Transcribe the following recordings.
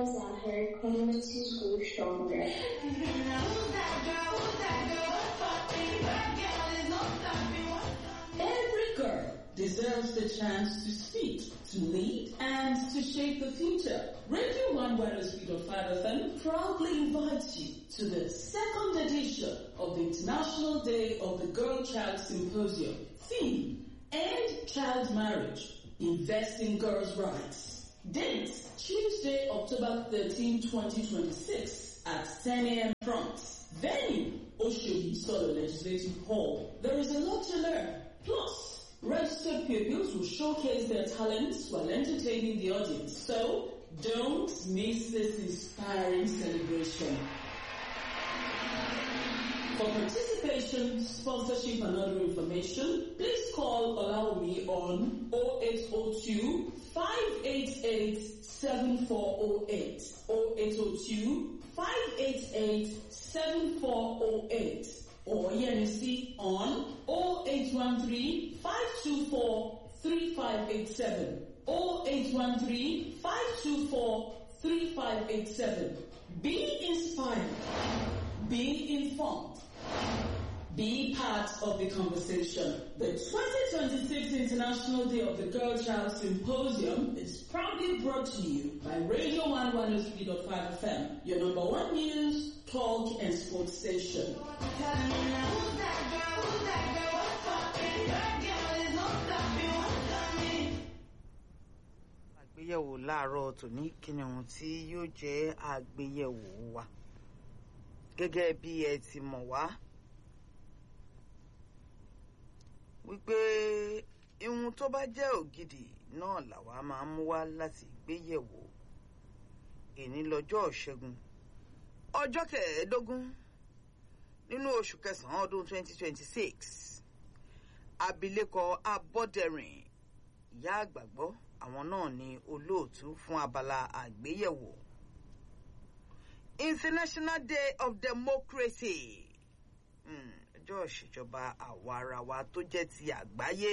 girls out here claiming to school stronger. Every girl deserves the chance to speak, to lead, and to shape the future. Radio One Speed of 5 FM proudly invites you to the second edition of the International Day of the Girl Child Symposium. Theme, End Child Marriage, Invest in Girls' Rights. Date, Tuesday, October 13, 2026 at 10 a.m. prompt. Venue, Oshodi Solo Legislative Hall. There is a lot to learn. Plus, registered pupils will showcase their talents while entertaining the audience. So, don't miss this inspiring celebration. For participation, sponsorship and other information, please call Olaomi on 0802 588 7408 0802 588 7408 or ENC on 0813 524 3587 0813 524 3587 Be inspired. Be informed. Be part of the conversation. The 2026 International Day of the Girl Child Symposium is proudly brought to you by Radio 103.5 FM, your number one news, talk, and sports station. àgbéyẹ̀wò láàárọ̀ tòní kí ni ohun tí yóò jẹ́ àgbéyẹ̀wò wa gẹ́gẹ́ bí ẹ ti mọ̀ wá wípé ihun tó bá jẹ́ ògidì náà làwa máa ń mú wá láti gbéyẹ̀wò èní lọ́jọ́ ṣẹ́gun ọjọ́ kẹẹ̀ẹ́dógún nínú oṣù kẹsàn-án ọdún 2026 abilékọ abọ́dẹrìn ìyá àgbàgbọ́ àwọn náà ni olóòtú fún abala àgbéyẹ̀wò international day of democracy ọjọ́ ìṣèjọba àwarawa tó jẹ́ ti àgbáyé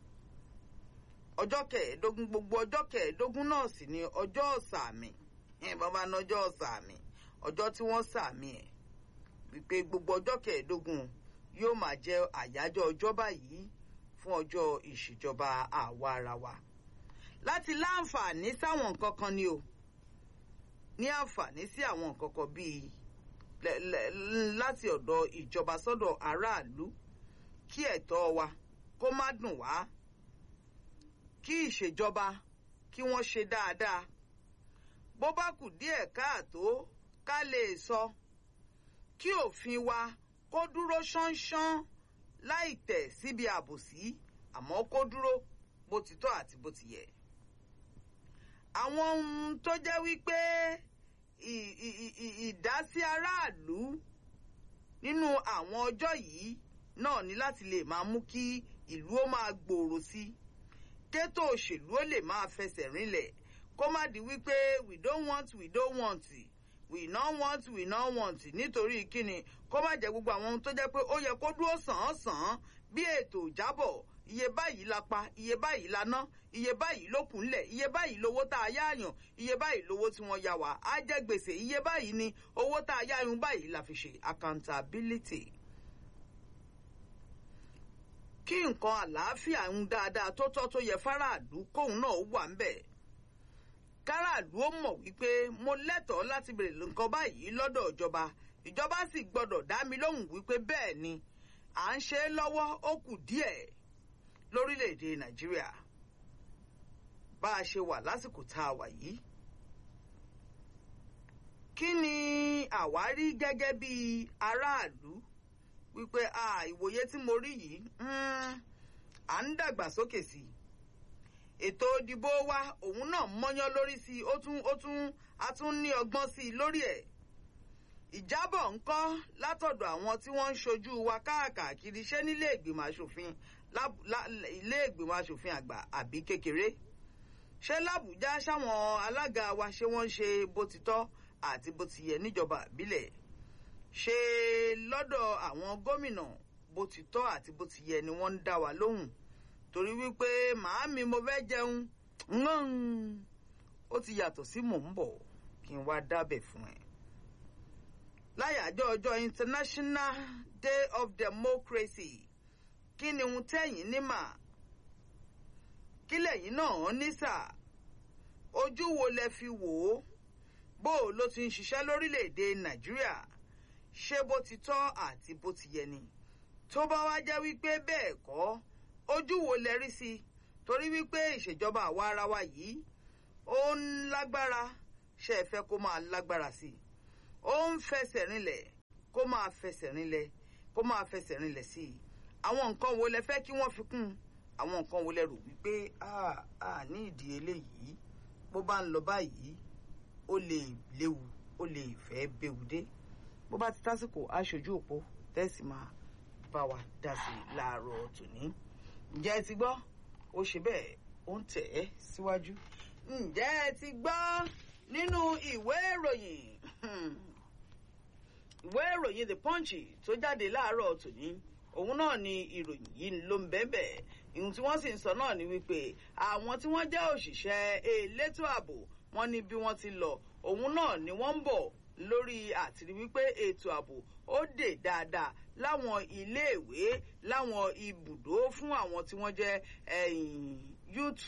ọjọ́ kẹẹ̀ẹ́dógún gbogbo ọjọ́ kẹẹ̀ẹ́dógún náà sì ni ọjọ́ sàmì bàbá ní ọjọ́ sàmì ọjọ́ tí wọ́n sàmì ẹ̀ wípé gbogbo ọjọ́ kẹẹ̀ẹ́dógún yóò máa jẹ́ àyájọ́ ọjọ́ báyìí fún ọjọ́ ìṣèjọba àwarawa láti láǹfààní sáwọn nǹkan kan ni o ní àǹfààní sí àwọn nǹkan kan bíi láti ọ̀dọ̀ ìjọba sọ́dọ̀ aráàlú kí ẹ̀tọ́ wa kó má dùn wá kí ìṣèjọba kí wọ́n ṣe dáadáa bó bá kù díẹ̀ káàtó ká lè sọ kí òfin wa kó dúró ṣánṣán láì tẹ̀ síbi àbòsí àmọ́ kó dúró bó ti tọ́ àti bó ti yẹ àwọn ohun tó jẹ́ wípé ìdásí aráàlú nínú àwọn ọjọ́ yìí náà ní láti lè máa mú kí ìlú ó máa gbòòrò sí kétò òṣèlú ó lè máa fẹsẹ̀ rinlẹ̀ kó má di wípé we don't want we don't want we no want we no want nítorí kíni kó má jẹ́ gbogbo àwọn ohun tó jẹ́ pé ó yẹ kó dúró sàn án sàn án bí ètò ìjábọ̀ iye báyìí la pa iye báyìí la ná iye báyìí ló kù ńlẹ̀ iye báyìí lówó tá a yáàyàn iye báyìí lówó tí wọ́n yá wa á jẹ́ gbèsè iye báyìí ni owó tá a yáàyàn báyìí la fi ṣe accountability. kí nǹkan àlàáfíà ń dáadáa tó tọ́ tó yẹ fáráàlú kóun náà wà ń bẹ̀. káràlú ó mọ̀ wípé mo lẹ́tọ̀ọ́ láti bèrè nǹkan báyìí lọ́dọ̀ ìjọba ìjọba sì gbọ́dọ̀ dá mi lóhùn wípé bẹ́ẹ̀ ni à ń ṣe é lọ́wọ́ ó kù díẹ̀ lórílẹ̀‐èdè nàìjíríà bá a ṣe wà lásìkò tá a wà yìí. kí ni àwárí gẹ́gẹ́ bí aráàlú wípé ìwòye tí mo rí yìí à ń dàgbàsókè sí i ètò ìdìbò wa òun náà mọ́yán lórí sí i ó tún ó tún a tún ní ọgbọ́n sí i lórí ẹ̀ ìjábọ̀ ńkọ́ látọ̀dọ̀ àwọn tí wọ́n ń ṣojú wa káàkiri ṣé nílé ìgbìmọ̀ asòfin ilé ìgbìmọ̀ asòfin àgbà àbí kékeré ṣé làbújá sáwọn alága wa ṣé wọ́n ń ṣe bó ti tọ́ àti bó ti yẹ níjọba àbílẹ̀ ṣé lọ́dọ̀ àwọn gómìnà bó ti tọ́ àti bó ti yẹ ni wọ́n ń dá wa lóhùn torí wípé màámi mo fẹ́ jẹun ó ti yàtọ̀ sí mò ń bọ̀ kí n wá dábẹ̀ fún ẹ. láyàjọ́ ọjọ́ international day of democracy kí ni ohun tẹ́yìn ní mà kí lẹ́yìn náà ní sà ojú wo lẹ fi wò ó bó o ló ti ń ṣiṣẹ́ lórílẹ̀‐èdè nàìjíríà ṣé bó ti tọ́ àti bó ti yẹ ni tó bá wá jẹ́ wípé bẹ́ẹ̀ kọ́ ojú wo lẹ rí sí i torí wípé ìṣèjọba àwa ara wa yìí ó ń lágbára ṣe é fẹ́ kó máa lágbára sí i ó ń fẹsẹ̀ rinlẹ̀ kó máa fẹsẹ̀ rinlẹ̀ kó máa fẹsẹ̀ rinlẹ̀ sí i àwọn nǹkan wo lẹ fẹ́ kí wọ́n fi kún àwọn nǹkan wo lẹ rò wípé a ní ìdí eléyìí bó bá ń lọ báyìí ó lè léwu ó lè fẹ́ béwu dé bó bá ti tásìkò aṣojú òpó tẹ́sí máa bá wa dá sí i láàárọ̀ tòní ǹjẹ́ ẹ ti gbọ́ ó ṣe bẹ́ẹ̀ ó ń tẹ̀ ẹ́ síwájú ǹjẹ́ ẹ ti gbọ́ nínú ìwé ìròyìn ìwé ìròyìn the punch tó jáde láàárọ̀ tòní òun náà ni ìròyìn yìí ló ń bẹ́ẹ̀ ìhun tí wọ́n sì ń sọ náà ni wípé àwọn tí wọ́n jẹ́ òṣìṣẹ́ elétò ààbò wọ́n ní bí wọ́n ti lọ òun náà ni wọ́n ń bọ̀ lórí àtìrí wípé ètò ààbò ó dè dáadáa láwọn iléèwé láwọn ibùdó fún àwọn tí wọ́n jẹ́ youth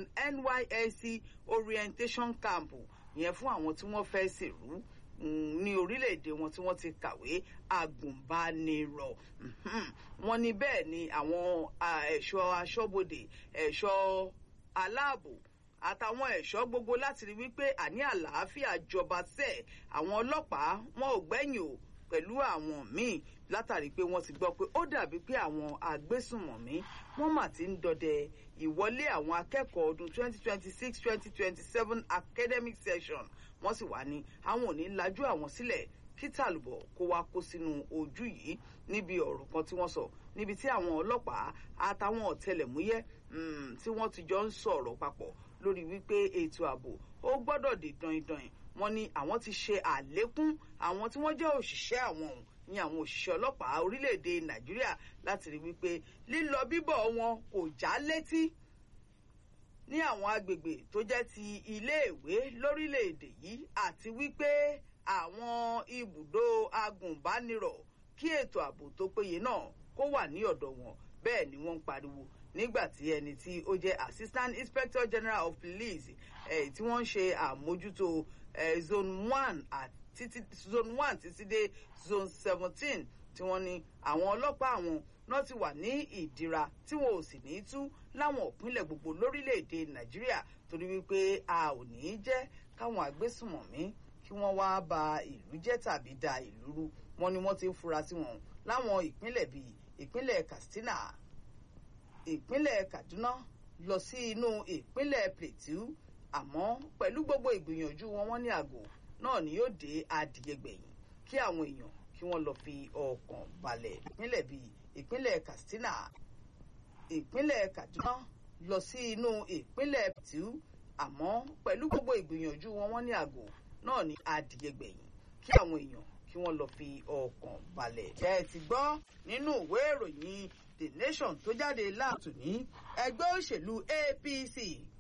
nysc orientation camp yẹn fún àwọn tí wọ́n fẹ́ ṣèrú ní orílẹ̀-èdè wọn tí wọ́n ti kàwé agùnbánirọ̀ wọ́n ní bẹ́ẹ̀ ni àwọn ẹ̀ṣọ́ aṣọ́bodè ẹ̀ṣọ́ aláàbò àtàwọn ẹ̀ṣọ́ gbogbo láti rí wípé àní àlàáfíà jọba sẹ́ẹ̀ àwọn ọlọ́pàá wọn ò gbẹ́yìn o pẹ̀lú àwọn míì látàrí pé wọ́n ti gbọ́ pé ó dàbí pé àwọn agbésùnmọ̀mí wọ́n mà ti ń dọdẹ ìwọlé àwọn akẹ́kọ̀ọ́ ọdún 2026-2027 academic session wọ́n sì wá ní àwọn ò ní lajú àwọn sílẹ̀ kí tàlùbọ̀ kó wá kó sínú ojú yìí níbi ọ̀rọ̀ kan tí wọ́n sọ níbi tí àwọn ọlọ́pàá àtàwọn ọ̀tẹlẹ̀múyẹ́ tí wọ́n ti jọ ń sọ̀rọ̀ papọ̀ lórí wípé ètò ààbò ó gbọ́dọ̀ dé dandan wọ́n ní àwọn ti ṣe àlékún àwọn tí wọ́n jẹ́ òṣìṣẹ́ àwọn òun ní àwọn òṣìṣẹ́ ọlọ́pàá orílẹ̀-èdè nàìjíríà láti rí wípé lílọ bíbọ̀ wọn kò já létí ní àwọn agbègbè tó jẹ́ ti iléèwé lórílẹ̀-èdè yìí àti wípé àwọn ibùdó agùnbánirọ̀ kí ètò ààbò tó péye náà kó wà ní ọ̀dọ̀ wọn bẹ́ẹ̀ ni wọ́n ń pariwo nígbà tí ẹni tí ó jẹ́ assistant inspector general of police eh, tí wọ́n ń ṣe àmójútó eh, zone one àti zone one títí dé zone seventeen tí wọ́n ní àwọn ọlọ́pàá àwọn náà ti wà ní ìdíra tí wọn ò sì ní tú láwọn ìpínlẹ̀ gbogbo lórílẹ̀‐èdè nàìjíríà torí wípé a ò ní í jẹ́ káwọn agbésùmọ̀mí kí wọ́n wá ba ìlú jẹ́ tàbí da ìlú rú wọn ni wọ́n ti ń fura sí wọn láwọn ìpínlẹ̀ bíi ìpínlẹ̀ katsina ìpínlẹ̀ kaduna lọ sí inú ìpínlẹ̀ plateau àmọ́ pẹ̀lú gbogbo ìgbìyànjú wọn wọ́n ní àgò náà ni yóò dé adìyẹgbẹ̀yìn kí àwọn èèyàn kí wọ́n lọ fi ọkàn balẹ̀ ìpínlẹ̀ bíi ìpínlẹ̀ katsina ìpínlẹ̀ kaduna lọ sí inú ìpínlẹ̀ plateau àmọ́ pẹ̀lú gbogbo ìgbìyànjú wọn wọ́n ní àgò náà ni adìyẹgbẹ̀yìn kí àwọn èèyàn kí wọ́n lọ fi ọkàn balẹ̀. ẹ ti gbọ́ nínú ìwé ìròyìn the nation tó jáde láàtò ní ẹgbẹ́ òṣèlú apc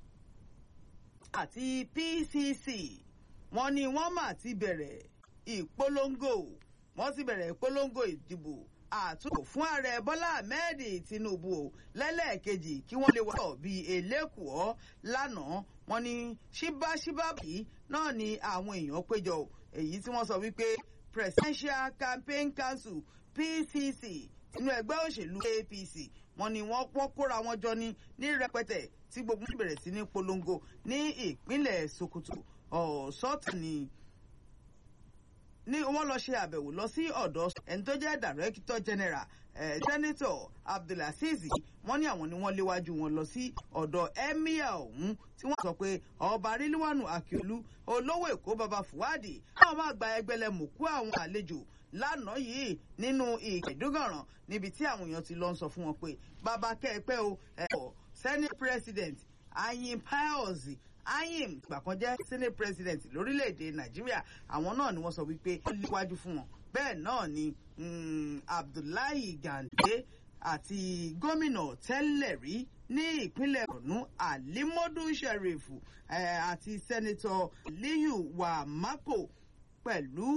àti pcc wọ́n ní wọ́n mà ti bẹ̀rẹ̀ ìpolongo wọ́n ti bẹ̀rẹ̀ ìpolongo ìdìbò àtúntò fún ààrẹ bọ́lá ahmed tinubu o lẹ́lẹ́ẹ̀kejì kí wọ́n lè wọ́ bíi elékùọ́ lánàá wọ́n ní ṣíbáṣíbá yìí náà ni àwọn èèyàn péjọ èyí tí wọ́n sọ wípé presidential campaign council pcc inú ẹgbẹ́ òṣèlú apc wọ́n ní wọ́n pọ́n kóra wọn jọ ní ní rẹpẹtẹ tí gbogbo wọn bẹ̀rẹ̀ sí ní polongo ní ìpínlẹ̀ sokoto ọ̀sọ́tù ni ní wọ́n lọ ṣe àbẹ̀wò lọ sí ọ̀dọ̀ ẹni tó jẹ́ director general eh, senator abdulaziz wọ́n ní àwọn ni wọ́n léwájú wọn lọ sí ọ̀dọ̀ emir ọ̀hún tí wọ́n sọ pé ọba rilwanu akiolu olówó èkó baba fuwadi náà máa gba ẹgbẹ́lẹ̀ mọ̀kú àwọn àlejò lánàá yìí nínú ìkẹdùgànràn níbi tí àwọn èèyàn ti lọ ń sọ fún wọn pé bàbá kẹ́ẹ̀pẹ́ o ẹ̀kọ́ senate president ayin pius ayim ìgbà kan jẹ́ senate president lórílẹ̀‐èdè nàìjíríà àwọn náà ni wọ́n sọ wípé ó léwájú fún wọn bẹ́ẹ̀ náà ni abdullahi gande àti gómìnà tẹ́lẹ̀ rí ní ìpínlẹ̀ borno alimodu sheriff àti sẹ́nitọ̀ liyu wamako pẹ̀lú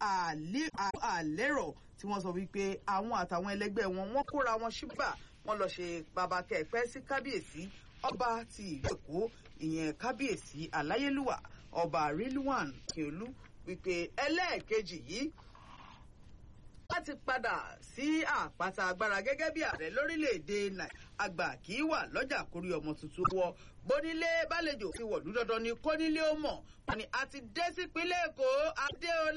àlérò tí wọ́n sọ wípé àwọn àtàwọn ẹlẹgbẹ́ wọn wọ́n kóra wọn ṣíbà wọ́n lọ ṣe babakẹ́ pẹ́ sí kábíyèsí ọba ti ìlú èkó ìyẹn kábíyèsí aláyélúwà ọba rilwan kiolu wípé ẹlẹ́ẹ̀kejì yìí láti padà sí àpáta agbára gẹ́gẹ́ bí ààrẹ lórílẹ̀‐èdè àgbà kì í wà lọ́jà kórí ọmọ tuntun wọ bónílé bálejò ti wọ̀lú dandan ni kónílé ó mọ̀ wọn ni a ti dé sípínlẹ̀ èkó adéọlá.